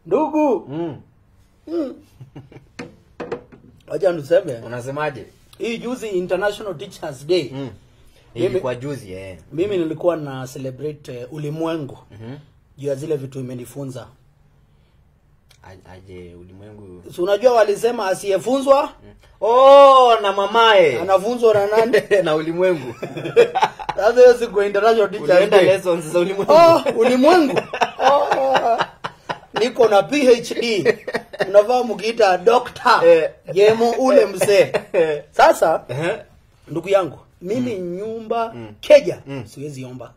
ndugu Mm. wacha niseme Unasemaje? hii juzi international teachers day Mm. Mimi- Ilikuwa juzi eh. mimi nilikuwa na celebrate uh, ulimwengu Mhm. juu ya zile vitu imenifunza A- Aje ulimwengu. si unajua walisema asiyefunzwa Oh, na mamae. anafunzwa na nani na ulimwengu. sasa hiyo siku ya international teachers Ulienda day lessons za ulimwengu. oh, ulimwengu oh, niko na phd unavaa mkiita dokta Eh. jemo ule mzee sasa Eh. ndugu yangu mimi nyumba keja siwezi omba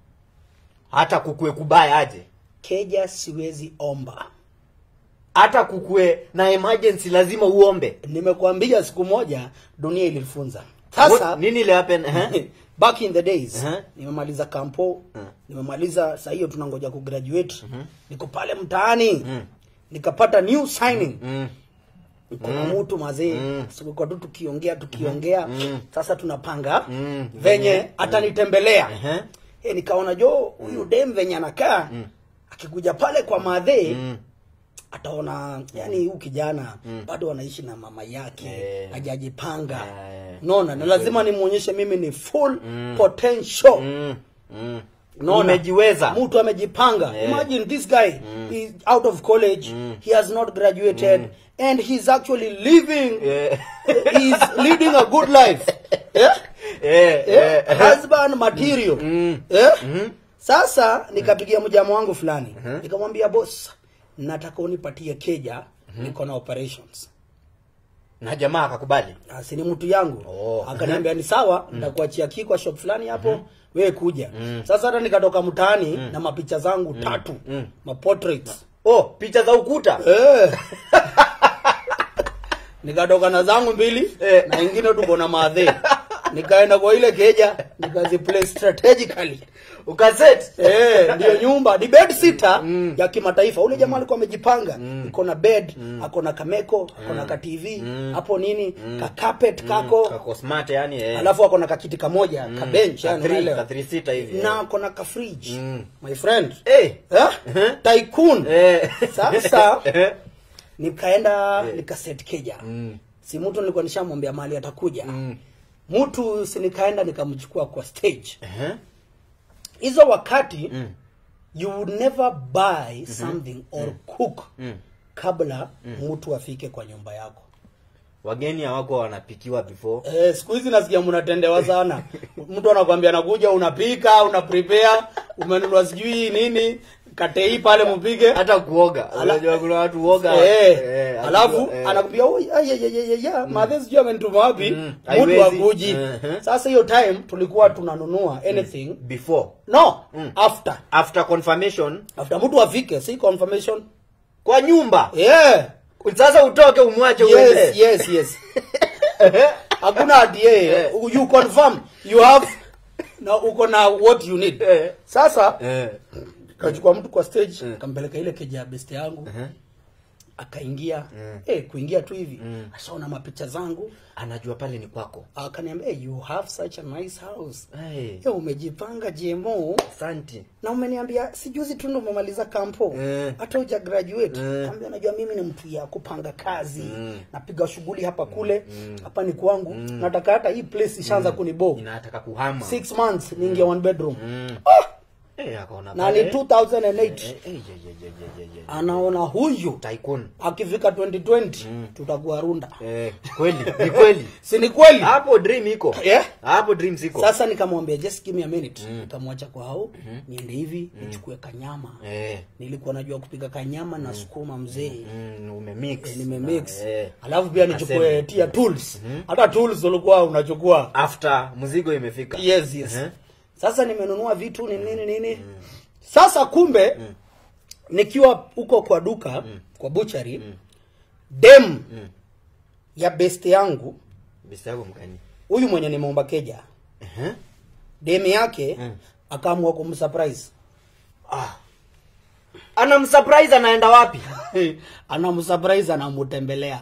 Hata kukue kubaya aje. keja siwezi omba Hata kukue na emergency lazima uombe. nimekwambia siku moja dunia ilifunza sasa What- nini ile happen? Eh? back in the days Uh-huh. nimemaliza kampo Uh. nimemaliza saa hiyo tunangoja kugraduate niko pale mtaani Mm. nikapata new signing Mm. niko na mtu mazee Mm. tulikuwa tu tukiongea tukiongea Mm. sasa tunapanga Mm. venye Venye. atanitembelea Ehe. Eh, nikaona jo huyu dem venye anakaa akikuja pale kwa madhee Mm. ataona yani huyu kijana bado anaishi na mama yake Eh. hajajipanga Eh. naona na lazima nimwonyeshe mimi ni full potential Mm. Mm. Unaona? Umejiweza. mtu amejipanga Yeah. imagine this guy is out of college he has not graduated and he's actually living Eh. he's leading a good life yeah? Eh, Eh, eh. husband material Mm. eh? sasa nikapigia mjama wangu fulani nikamwambia boss nataka unipatie keja niko na operations Na jamaa akakubali. Ah, si ni mtu yangu Oh. akaniambia ni sawa nitakuachia key kwa shop fulani hapo wewe kuja sasa hata nikatoka mtaani na mapicha zangu tatu Mm. maportraits Oh, picha za ukuta. eh. nikatoka na zangu mbili Eh. na ingine tuko na madhe nikaenda kwa ile keja nikaziplay strategically Ukaset. Eh, ndiyo nyumba ni bed sitter ya kimataifa. Ule jamaa alikuwa amejipanga, iko na bed, ako na kameko, ako na ka TV, hapo nini, ka carpet kako, Kako smart yani eh. alafu ako na kakiti kamoja, ka bench Ka yani three- unaelewa. ka three seater hivi, Na eh. ako na ka fridge. Mm. My friend. Eh. Eh? Tycoon. Eh. Sasa Eh. nikaenda nikaset keja. Mm. Si mtu nilikuwa nishamwambia mahali atakuja. Mm. Mtu si nikaenda nikamchukua kwa stage. Eh. Hizo wakati Mm. you would never buy something or cook Mm. kabla mtu afike kwa nyumba yako Wageni hawako wanapikiwa before. eh, siku hizi nasikia mnatendewa sana mtu anakwambia nakuja unapika una prepare umenunua sijui nini katei pale mpige Hata kuoga. Ala- Unajua kuna watu uoga. Eh, eh, alafu eh. anakwambia "Oi, ay, ay, ay, ay, ay, madhe sijui amenituma wapi Mm, mtu haiwezi. akuji Mhm. sasa hiyo time tulikuwa tunanunua anything before no Mm. after after confirmation after mtu afike si confirmation kwa nyumba yeah sasa utoke umwache yes uende yes yes hakuna ati yeye you confirm you have na uko na what you need Eh. sasa Eh. kachukua mtu kwa stage Mm. kampeleka ile keja ya best yangu Mhm. akaingia Mm. eh kuingia tu hivi Mm. ashaona mapicha zangu anajua pale ni kwako akaniambia hey, you have such a nice house hey. Yo, umejipanga GMO asante na umeniambia si juzi tu ndo umemaliza kampo Mm. hata uja graduate Mm. kaambia najua mimi ni mtu ya kupanga kazi Mm. napiga shughuli hapa kule hapa ni kwangu nataka hata hii place ishaanza kunibo inataka kuhama six months niingia one bedroom Mm. ah! Eh, akaona na ni pale. 2008 Eh, eh, ye, ye, ye, ye, ye, ye. anaona huyu Tycoon. akifika 2020 tutakuwa runda Eh, kweli ni kweli si ni kweli hapo dream iko Yeah. hapo dream ziko sasa nikamwambia just give me a minute nikamwacha kwa hao niende hivi nichukue kanyama eh. nilikuwa najua kupika kanyama na sukuma mzee mm, umemix Eh, nimemix eh. alafu pia nichukue Aseme. tia tools hata tools ulikuwa unachukua after mzigo imefika yes yes Eh. sasa nimenunua vitu ni nini nini sasa kumbe nikiwa huko kwa duka kwa buchari dem ya best yangu Bisi yako mgani huyu mwenye nimeomba keja Eh. dem yake Mm. akaamua kumsurprise ah. anamsurprise anaenda wapi anamsurprise anamutembelea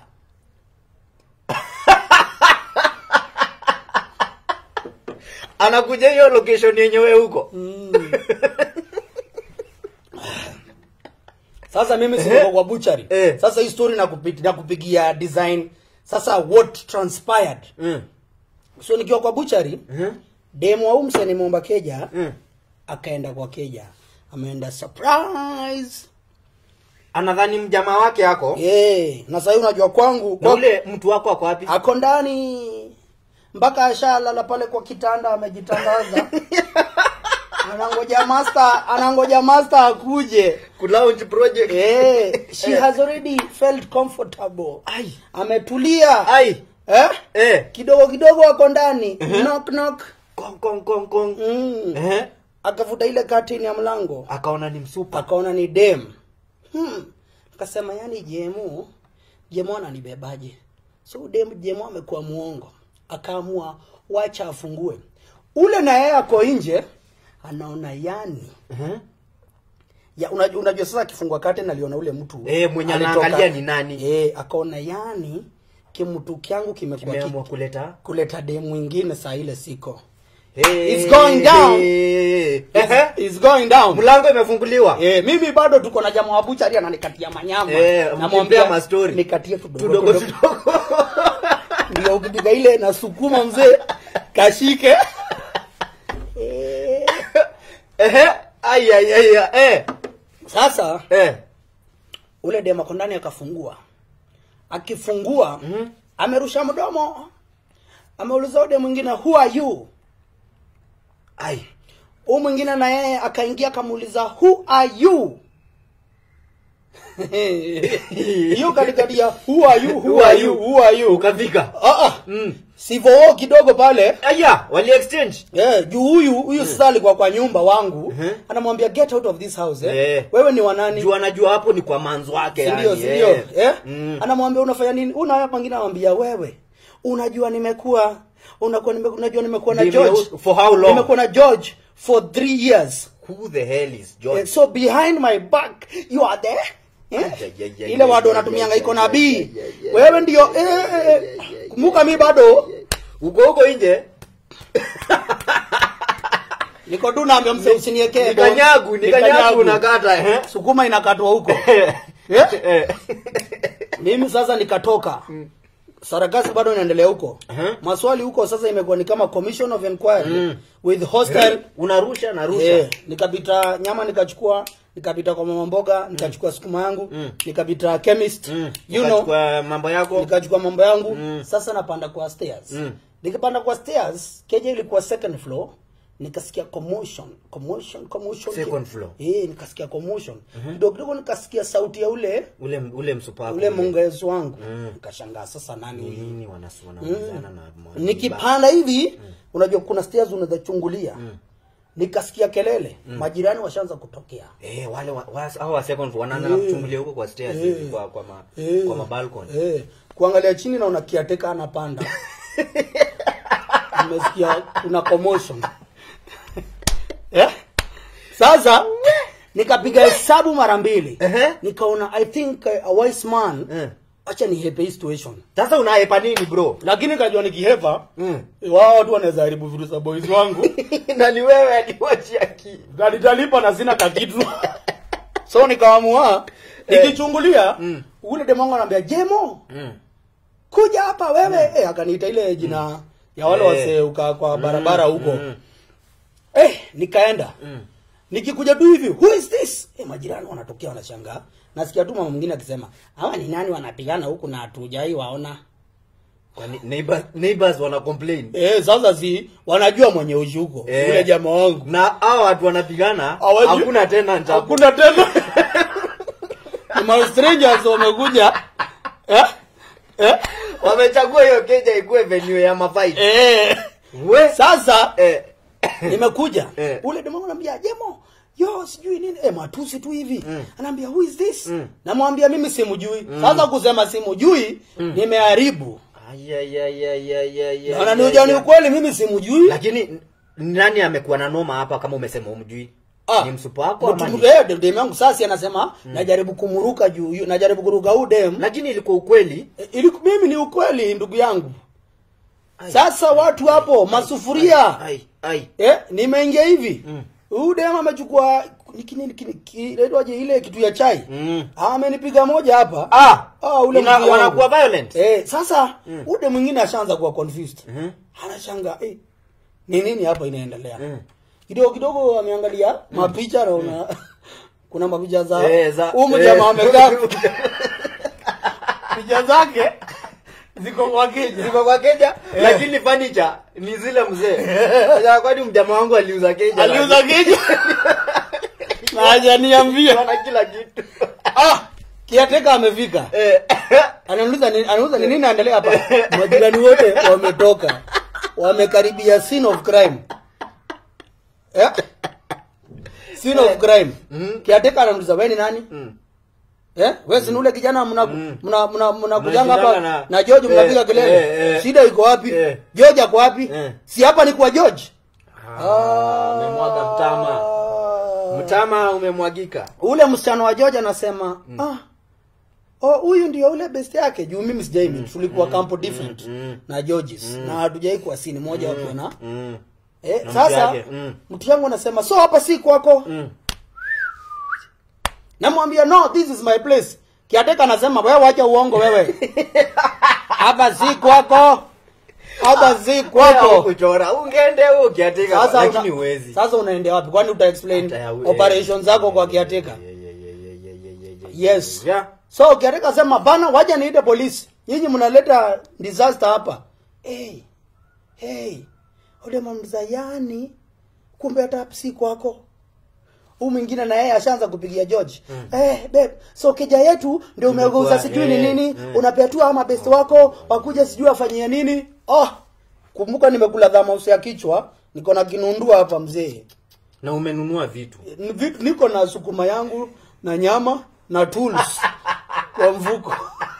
anakuja hiyo location yenyewe huko sasa mimi Eh. siko kwa butchery Eh. sasa hii story nakupi- nakupigia design sasa what transpired Mm. so nikiwa kwa butchery Mhm. demo au mseni momba keja Mm. akaenda kwa keja ameenda surprise anadhani mjamaa wake yako yeah. na sahii unajua kwangu na kwa, ule mtu wako ako wapi ako ndani mpaka ashalala pale kwa kitanda amejitandaza anangoja master anangoja master akuje kulaunch project eh, she Eh. has already felt comfortable Ai. ametulia ai eh? eh kidogo kidogo ako ndani knock knock kong kong kong kong mm. eh akavuta ile katini ya mlango akaona ni msupa akaona ni dem hmm. akasema yani jemu jemu ananibebaje so dem jemu amekuwa muongo akaamua wacha afungue ule na yeye ako nje anaona yani Mhm. ya unajua, unajua sasa akifungua curtain aliona ule mtu Eh, mwenye alitoka- anaangalia ni nani. eh akaona yani kimtu kyangu kimekuwa ki, kimeamua kuleta kuleta dem mwingine saa ile siko Hey, It's going down. hey. It's, Ehe. it's going down mlango imefunguliwa Eh, mimi bado tuko na jamaa wa buchari ananikatia manyama. Eh, Namwambia mkimpea mastori. nikatie tudogo tudogo tudogo. tudogo Ndio ukipiga ile nasukuma mzee kashike. Eh, ehe ai ai ai ai, eh Sasa eh ule dema ako ndani akafungua. Akifungua Mhm. amerusha mdomo. Ameuliza ule mwingine who are you? ai Huyu mwingine na yeye akaingia akamuuliza who are you? Hiyo katikati ya who are you? Who are you? Who are you? ukafika Ah ah. mm. Sivyo kidogo pale. aya wali exchange Eh, juu huyu huyu sasa alikuwa kwa nyumba wangu Mhm. anamwambia get out of this house eh. Eh. Wewe ni wanani? juu anajua hapo ni kwa manzo wake Si ndio, yani, si ndio? eh. Eh? Mm. Anamwambia unafanya nini? Una hapa pengine anamwambia wewe. Unajua nimekuwa unakuwa nime, unajua nimekuwa na Nime- George. for how long? Nimekuwa na George for three years. who the hell is George Eh, so behind my back you are there. Eh? Ay, ay, ay, ay, Ile ay, wado ay, wanatumianga ay, iko ay, na ay, B. ay, ay, ay, Wewe ndio eh, eh, eh. Kumbuka mi bado uko huko nje niko tu naambia mse usiniekee. ni kanyagu ni kanyagu unakata eh Sukuma inakatwa huko. Eh. Eh? Eh. mimi sasa nikatoka sarakasi bado inaendelea huko Uh-huh. maswali huko sasa imekuwa ni kama commission of inquiry Mm. with hostile unarusha narusha eh, nikapita nyama nikachukua nikapita kwa mama mboga nikachukua sukuma yangu Mm. nikapita chemist Mm. you know Ukachukua mambo yako nikachukua mambo yangu Mm. sasa napanda kwa stairs Mm. nikipanda kwa stairs keja ilikuwa second floor nikasikia commotion commotion commotion Second floor. eh nikasikia commotion kidogo kidogo nikasikia sauti ya ule ule ule msupako ule mungezi wangu Mm. nikashangaa sasa ni nani nini wanasuana wanazana na mwa- nikipanda hivi unajua kuna stairs unaweza chungulia nikasikia kelele majirani washaanza kutokea eh wale wa, wa, hao wa second floor wanaanza Eh. kuchungulia huko kwa stairs Eh. hivi kwa kwa ma, Eh. kwa mabalcony eh, kuangalia chini naona kiateka anapanda nimesikia kuna commotion eh? sasa nikapiga hesabu mara mbili Ehe. nikaona i think uh, a wise man Eh. acha nihepe hii situation sasa unaepa nini bro lakini kajua nikihepa Mm. wao watu wanaweza haribu vitu za boys wangu na ni wewe aliwachia ki nitalipa na sina kakitu so nikaamua nikichungulia Mm. ule demongo anaambia jemo mm. kuja hapa wewe eh, akaniita ile jina ya wale Eh. wasee uka kwa barabara huko mm. eh, nikaenda Mm. nikikuja tu hivi who is this eh, majirani wanatokea wanashangaa nasikia tu mama mwingine akisema hawa ni nani wanapigana huku na hatujai waona kwani neighbors neighbors wana complain eh, sasa si wanajua mwenye ushi huko Eh. yule jamaa wangu na hao watu wanapigana Hawajui- hakuna tena nchapo hakuna tena Ni ma strangers wamekuja eh? Eh? wamechagua hiyo keja ikuwe venue ya mafight Eh. we sasa eh. nimekuja Eh. ule demo anambia jemo yo sijui nini eh, matusi tu hivi Mm. anaambia who is this Mm. namwambia mimi simjui sasa kusema simjui nimeharibu Ay, ay, ay, ay, ay, ay, naona ay, ni ay, ujani ay. ukweli mimi simjui lakini n- nani amekuwa na noma hapa kama umesema umjui Ah, ni msupa wako ama mtu- ni- eh, dem yangu sasa anasema najaribu kumuruka juu yu- najaribu kuruka huu dem lakini ilikuwa ukweli Eh, ili mimi ni ukweli ndugu yangu Ai. sasa watu hapo masufuria ai ai eh, nimeingia hivi Mm. huyu dem amechukua niki- niki- niki- inaitwaje ile kitu ya chai Mm. amenipiga moja hapa Ah, Ah, ule ina- mzee wangu. wanakuwa violent. Eh, sasa ude mwingine ashaanza kuwa confused. Mhm. Anashanga eh, ni nini hapa inaendelea? Mm. Kidogo kidogo ameangalia mapicha na una kuna mapicha za Eh, za- huyu eh. jamaa amekaa picha zake ziko kwa keja. Ziko kwa keja lakini furniture ni zile mzee. Sasa kwani mjamaa wangu aliuza keja. Aliuza keja. Na hajaniambia. Wana kila kitu. Ah, kiateka amefika. Eh. Anauliza ni anauliza ni nini naendelea hapa? Majirani wote wametoka. Wamekaribia scene of crime. Eh? Scene of crime. Mhm. Kiateka anauliza wewe ni nani? Mm. Eh? Wewe si ni ule kijana mna Mm. mna mna mnakujanga Mnashindana hapa na- na George mnapiga Eh, kelele. eh, eh. Shida iko wapi? Eh. George ako wapi? Eh. Si hapa ni kwa George. Ah, amemwaga mtama. Mtama umemwagika. Ule msichana wa George anasema, ah Oh, huyu ndio ule best yake juu mimi sijai meet tulikuwa campo different mm. na Georges na hatujai kuwa sini moja wakiwa na Mm. eh, Na mtu sasa yake, mm. mtu yangu anasema so hapa si kwako Mm. namwambia no this is my place kiateka anasema wewe wacha uongo wewe hapa si kwako hapa si Wewe kwako kuchora ungeende huko kiatika sasa lakini una, huwezi. sasa unaendea wapi kwani uta explain Hata ya- operations zako kwa kiateka Yeah, yeah, yeah, yeah, yeah, yeah, yeah, yeah. yes Yeah. so kiateka sema bana waja niite polisi nyinyi mnaleta disaster hapa hey, hey. ule mamza yani kumbe hata si kwako huu mwingine na yeye ashaanza kupigia George mm. eh babe so keja yetu ndio umegeuza Imekuwa, sijui ni eh, nini eh. unapetua ama best wako wakuja sijui afanyie nini oh kumbuka nimekula dhamausi ya kichwa niko na kinundua hapa mzee na umenunua vitu Ni vitu- niko na sukuma yangu na nyama na tools kwa mfuko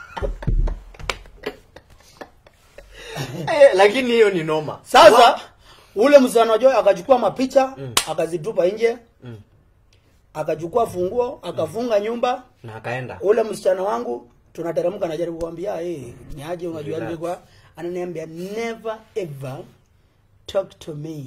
eh, lakini hiyo ni noma sasa ule msichana wa Joy akachukua mapicha akazitupa nje Mm. akachukua funguo akafunga nyumba na akaenda ule msichana wangu tunateremka najaribu kuambia hey, ni aje unajua Relax. nilikuwa ananiambia never ever talk to me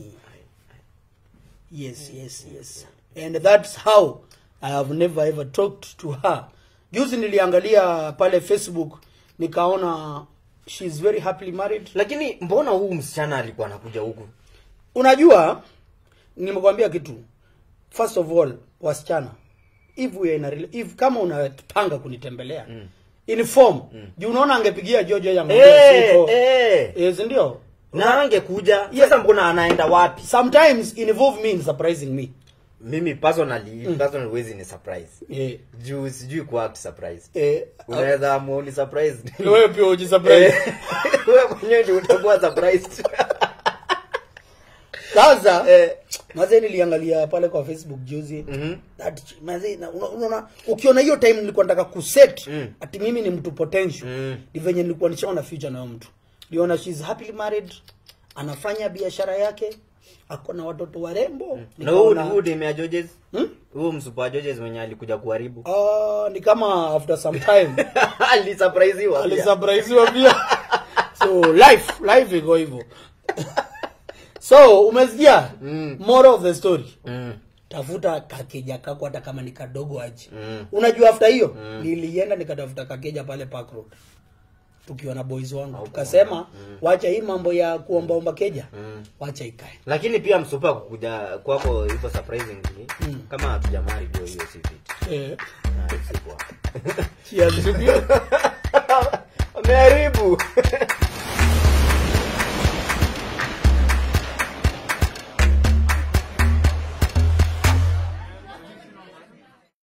yes yes yes and that's how i have never ever talked to her juzi niliangalia pale facebook nikaona she's very happily married lakini mbona huu msichana alikuwa anakuja huku unajua nimekwambia kitu first of all wasichana if we are in a, rela- if kama unapanga kunitembelea mm. inform mm. juu unaona angepigia jojo yangu Eh, eh. yes ndio na angekuja sasa mbona anaenda wapi sometimes involve me in surprising me mimi personally personally wezi ni surprise eh, juu sijui kuact surprise eh, unaweza amua ni surprise uh, wewe pia ujisurprise Eh, wewe mwenyewe ndio utakuwa surprised sasa Eh. mazee niliangalia pale kwa facebook juzi Mhm. that ch- mazee na- una- unaona ukiona hiyo time nilikuwa nataka kuset Mm. ati mimi ni mtu potential Mm. ni venye nilikuwa nishaona future na huyo mtu niliona she's happily married anafanya biashara yake ako na watoto warembo na huu Nikaona- huu demu ya Georges Hmm? huu msupa wa Georges mwenye alikuja kuharibu Ah, ni kama after some time alisurpriseiwa pia. alisurpriseiwa pia so life life iko hivyo so umesikia Mm. moral of the story Mm. tafuta kakeja kako hata kama ni kadogo aje Mm. unajua after hiyo nilienda nikatafuta kakeja pale park road tukiwa na boys wangu tukasema wacha hii mambo ya kuombaomba keja Mm. wacha ikae lakini pia msupa kukuja kwako hivyo surprisingly kama hatujamari ndio hiyo si fit eh. Na si poa. cheers.